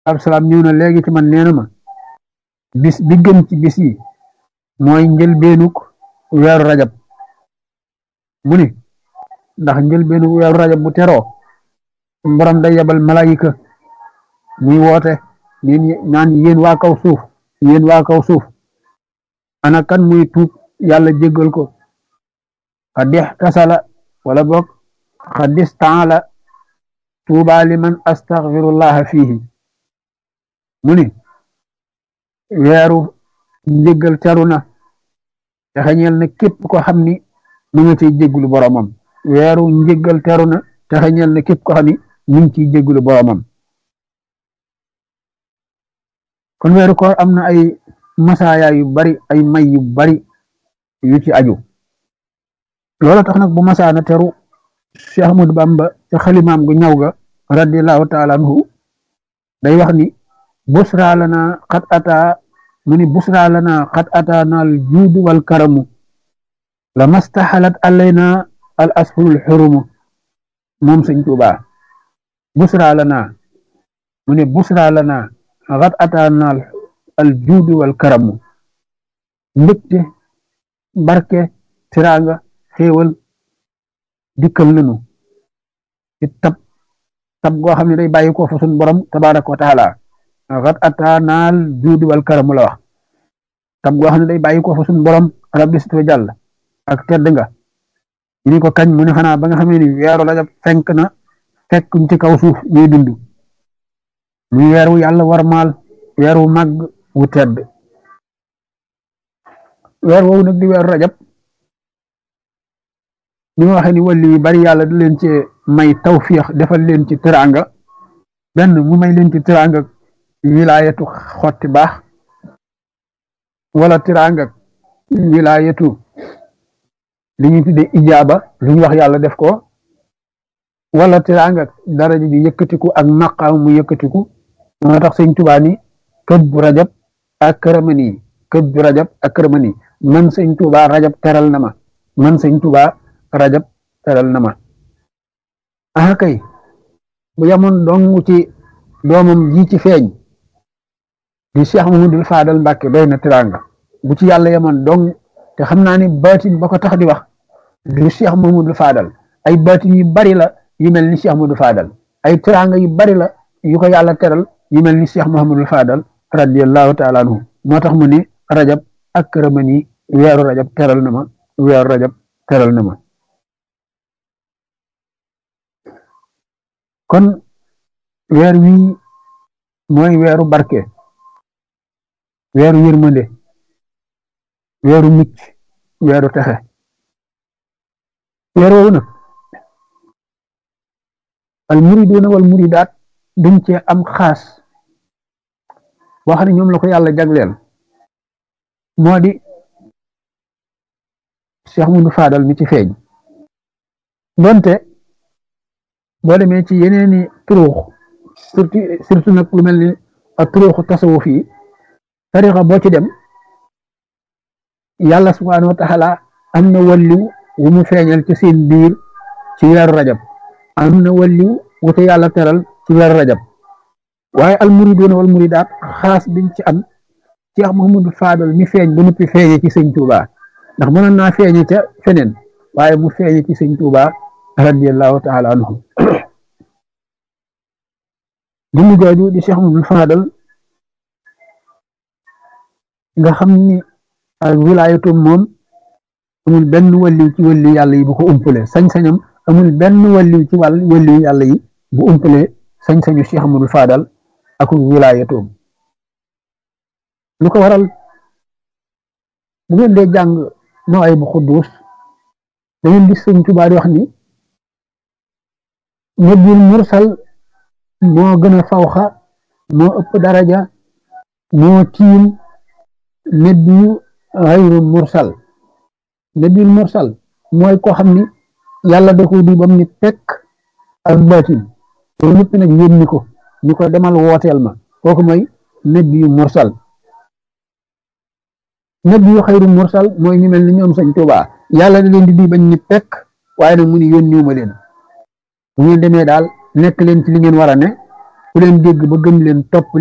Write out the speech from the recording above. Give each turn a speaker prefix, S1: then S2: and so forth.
S1: absalaam ñëw na léegi ci man nee na ma bis bi gën ci bis yi mooy njëlbeenuk weeru rajab mu ni ndax njëlbeenuk weeru rajab bu teroo borom day yebal malayika muy woote neen naan yéen waa kaw suuf yéen waa kaw suuf ana kan muy tuub yàlla jéggal ko xadix tasala wala boog xadis taala tuuba liman astaghfirullaha fiihi mu ni weeru njéggal teru na te xeñeel na képp ko xam ni mu nga ciy jéggulu boromam weeru njéggal teru na te xeñeel na képp ko xam ni mu ngi ciy jéggulu boromam kon weeru koor am na ay masaaya yu bari ay may yu bari yu ci aju loola tax nag bu masaana teru Cheikh Ahmadou Bamba ca xalimaam gu ñaw ga radiallahu taala anhu day wax ni busra lana xat ata mu ni busra lana xat ata naal juudu wal karamu la mastaxalat alayna al asfurul xurumu moom sëñ Tuubaa busra lana mu ni busra lana xat ata naal al juudu wal karamu mbégte barke tiraanga xéewal dikkal nanu ci tab tab goo xam ne day bàyyi ko fa sun borom tabaraka wa taala xat ataanaal juudi wal karamu la wax tab goo xam ne day bàyyi ko fa sun borom rabbi sit wa jàll ak tedd nga ñu ni ko kañ mu ne xanaa ba nga xamee ni weeru rajab fenk na fekk ci kaw suuf ñuy dund muy weer wu yàlla warmaal weer wu màgg wu tedd weer woowu nag di weeru rajab ni ma waxee ni wàlli yu bari yàlla da leen ci may tawfiix defal leen ci teraanga benn mu may leen ci teraanga wilaayatu xotti baax wala teraanga wilaayatu li ñu tuddee ijaaba lu ñu wax yàlla def ko wala teraanga daraja ji yëkkatiku ak maqaam mu yëkkatiku moo tax sëñ Tuubaa ni kët bu rajab ak këramani kët bu rajab ak këramani man sëñ Tuubaa rajab teral na ma man sëñ Tuubaa rajab teral na ma ah kay bu yamoon dong ci doomam ji ci feeñ di Cheikh Mamadou Fadal Mbàkke doy na teraanga bu ci yàlla yamoon dong te xam naa ni baatin ba ko tax di wax du Cheikh Mamadou Fadal ay baatin yu bari la yu mel ni Cheikh Mamadou Fadal ay teraanga yu bari la yu ko yàlla teral yu mel ni Cheikh Mahamadou Fadal radiyallahu taala anhu moo tax mu ni rajab ak këramani weeru rajab teral na ma weeru rajab teral na ma kon weer wii mooy weeru barke weeru yërmande weeru mucc weeru texe weer woowu nag al muriduuna wal muridaat dañ cee am xaas boo xam ne ñoom la ko yàlla jagleel moo di Cheikh Moudou Fadal mi ci feeñ donte boo demee ci yeneeni turuux surtout surtout nag lu mel ni ak turuuxu tasawuf yi tarixa boo ci dem yàlla subhaanahu wa taala am na walliw wu mu feeñal ci seen biir ci weeru rajab am na walliw wu te yàlla teral ci weeru rajab waaye al muriduuna wal muridaat xaas biñ ci am Cheikh Mouhamadou Fadal mi feeñ ba noppi feeñe ci sëñ Touba ndax mënoon naa feeñe ca feneen waaye mu feeñe ci sëñ Touba radiyallahu taala anhu jëmm jooju di Cheikh Mouhamadou Fadal nga xam ni ak wilaayatum moom amul benn walliw ci walli yàlla yi bu ko umpale sañ-sañam amul benn walliw ci wàll walliw yàlla yi bu umpale sañ-sañu Cheikh Mouhamadou Fadal ak wilaayatum lu ko waral bu ngeen dee jàng noo ay bu xudduus da ngeen gis sëñ Tuubaa di wax ni nabil mursal moo gën a fawxa moo ëpp daraja moo tiim nabiyu xayru mursal nabil mursal mooy koo xam ni yàlla da ko di bam ni pekk ak baatin loolu ñëpp nag yónni ko ni ko demal wooteel ma kooku mooy nabiyu mursal nabiyu xayru mursal mooy ñu mel ni ñoom sëñ Tuubaa yàlla da leen di di bañ ni pekk waaye nag mu ni yónniwu ma leen bu ngeen demee daal nekk leen ci li ngeen war a ne ku leen dégg ba gëm leen topp